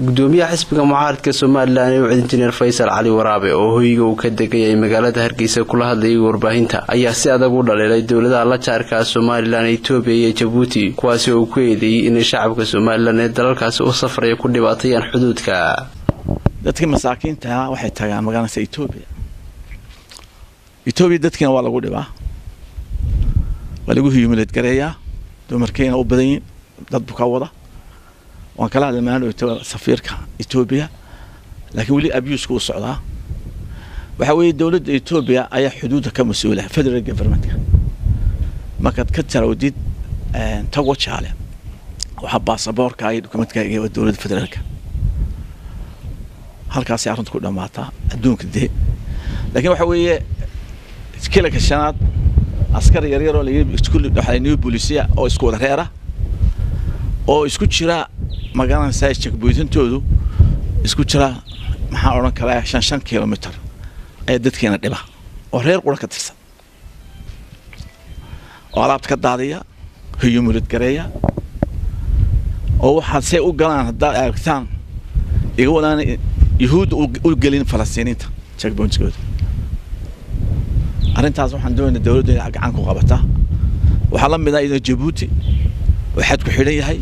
gudoomiyaha xisbiga mucaaradka somalilan ee wacd injineer faysal cali waraabe oo hoyga uu ka degayay magaalada hargeysa kula hadlayay warbaahinta ayaa si adag u dhaliilay dowladaha la jaarka somalilan etoobiya iyo jabuuti kuwaasi oo uu ku eedeeyey inay shacabka somalilan ee dalalkaasi u safraya ku dhibaatayaan xuduudka dadka masaakiinta waxay tagaan magaalada etoobiya etoobiya dadkiina waa lagu dhibaa waa lagu hiyumileed gareeyaa dumarkeena u badan yihin dad buka wada waan kala hadlay maalin safiirka etoobiya laakiin weli abuska u socdaa waxaa weeye dowladda etoobiya ayaa xuduudda ka mas-uula federal governmentka markaad ka tarawdid tago jaale waxaa baasaboorka iyo dokumentkaaga waa dowladda federaalka halkaasay arrinta ku dhammaataa adduunka dee laakiin waxa weeye kilanka shanaad askar yaryaroo new bolisia oo isku wada reera oo isku jira magaranaysaa jakboytantoodu isku jira maxaa odhan karaa shan shan kilomitr ayaa dadkeena dhiba oo reer qura ka tirsan oo alaabta ka daadiya hiyumulid gareeya oo waxaad say u galaan haddaad aragtaan iga wadaana yahuudda u gelin falastiiniinta jakboyntkooda arrintaas waxaan doonayna dowladda inay gacan ku qabataa waxaa la mid ah iyadoo jabuuti oo xad ku xidhan yahay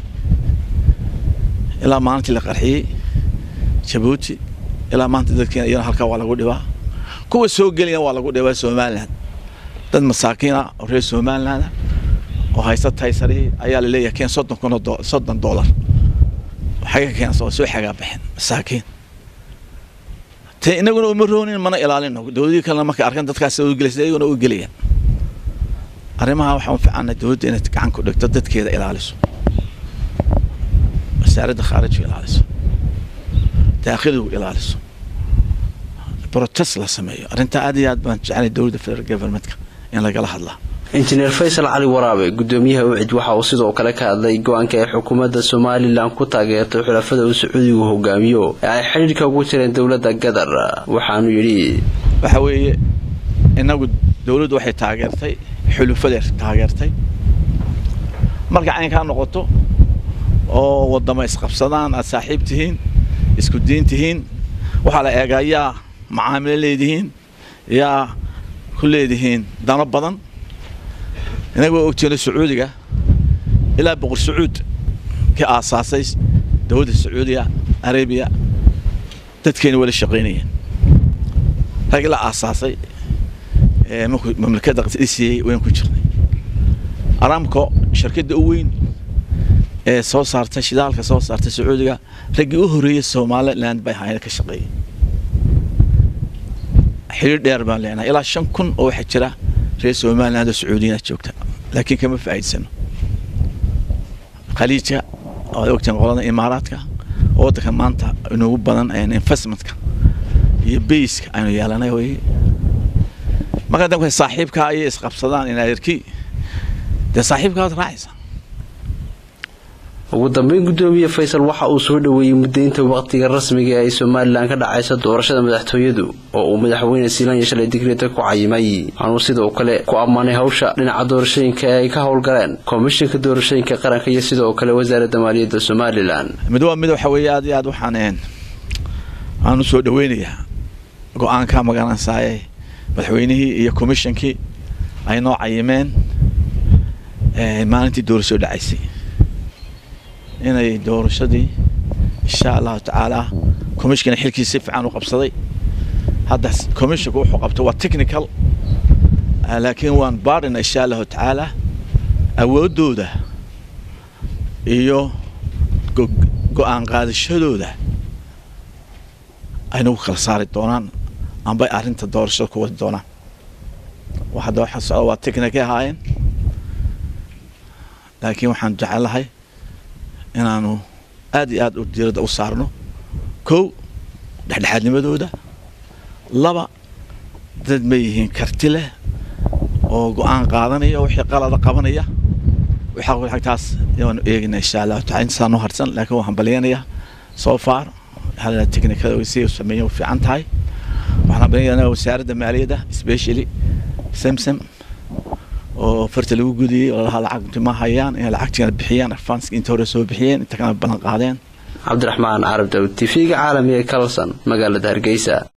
ilaa maalintii la qarxiyey jabuuti ilaa maanta dadkeena iyana halkaa waa lagu dhibaa kuwa soo gelina waa lagu dhibaa somalilan dad masaakiina oo reer somaliland oo haysta taysarihii ayaa laleeyahay keen soddon kun oo soddon dollar xaga keena soo soo xagaa baxeen masaakiin te inaguna uma roonin mana ilaalino dowladii kalena markay arkaan dadkaas u gelaysa iyaguna u gelayaan arrimaha waxaan u fiicana dowladda inay gacan ku dhigto dadkeeda ilaaliso wasaaradda khaarijiga ilaaliso daakhiligu ilaaliso protest la sameeyo arrintaa aad iyo aad baan jecelay dowladda federal governmentka in lagala hadlaa injineer faysal cali waraabe gudoomiyaha ucid waxa uu sidoo kale ka hadlay go-aanka ay xukuumadda somalilan ku taageertay xulafada uu sacuudigu hogaamiyo ee ay xidhiidhka ugu jireen dowladda gadar waxaanu yidhi waxa weeye inagu dowladdu waxay taageertay xulufadeed taageertay marka caynkaa noqoto oo wadamo isqabsadaan aad saaxiib tihiin isku diin tihiin waxaa la eegaa yaa macaamilo leedihiin yaa ku leedihiin dano badan inaga waa ogteeno sacuudiga ilaa boqor sacuud ka aasaasay dowladda sacuudiya arabiya dadkeena wala shaqaynayeen rag la aasaasay markuu mamlakadda dhisiyey wayn ku jirnay aramco shirkadda u weyn ee soo saartay shidaalka soo saartay sacuudiga raggii u horreeyey somaliland bay ahaayeen ka shaqeeyey xiriir dheer baan leenahay ilaa shan kun oo waxaa jira reer somaliland oo sacuudiyaad joogta laakiin kama faa'iidsano khaliijka waad ogteen qolada imaaraadka oo waddanka maanta inugu badan investmentka iyo bayska aynu yeelanay weye markaa danka saaxiibkaa ayay isqabsadaan inaayarkii dee saaxiibkaad raacaysa ugu dambeyn gudoomiye faysal waxa uu soo dhoweeyey mudaynta waqtiga rasmiga ee ay somalilan ka dhacaysa doorashada madaxtooyadu oo uu madaxweyne siilanya shalay digreeta ku cayimay waxaanuu sidoo kale ku ammaanay hawsha dhinaca doorashooyinka ee ay ka howlgaleen komishinka doorashooyinka qaranka iyo sidoo kale wasaaradda maaliyadda somalilan mid waa mid waxa weeye aad iyo aad waxaan aan u soo dhoweynayaa go-aanka magaranaysaye madaxweynihii iyo komishinkii ay noo cayimeen maalintii doorasho dhacaysay inay doorashadii insha allahu tacaala commishinkana xilkiisa si fiican u qabsaday hadda commisshinku wuxuu qabto waa technical laakiin waan baarina insha allahu tacaala awooddooda iyo go-aan qaadashadooda ay nagu kala saari doonaan ambay arrinta doorashada ku wadi doonaan hadda waxa socda waa technicay ahaayeen laakiin waxaan jecelahay inaanu aad iyo aad u diiradda u saarno kow dhexdhexaadnimadooda laba dad ma yihiin karti leh oo go-aan qaadanaya wixii qalada qabanaya taas waanu eegina insha allahu taala intasaa noo harsan laakiin waan hambalyanaya so far technicada si sameeya u fiican tahay waxaan hambalyanaya wasaaradda maaliyadda specially samsam oo farta lagu gudiyey oo lahaa lacagti ma hayaan inay lacagtiina bixiyaan advanska inta hore soo bixiyeen inta kana ballan qaadeen cabdiraxmaan carab dawd t v-ga caalamiga ee kalson magaalada hargeysa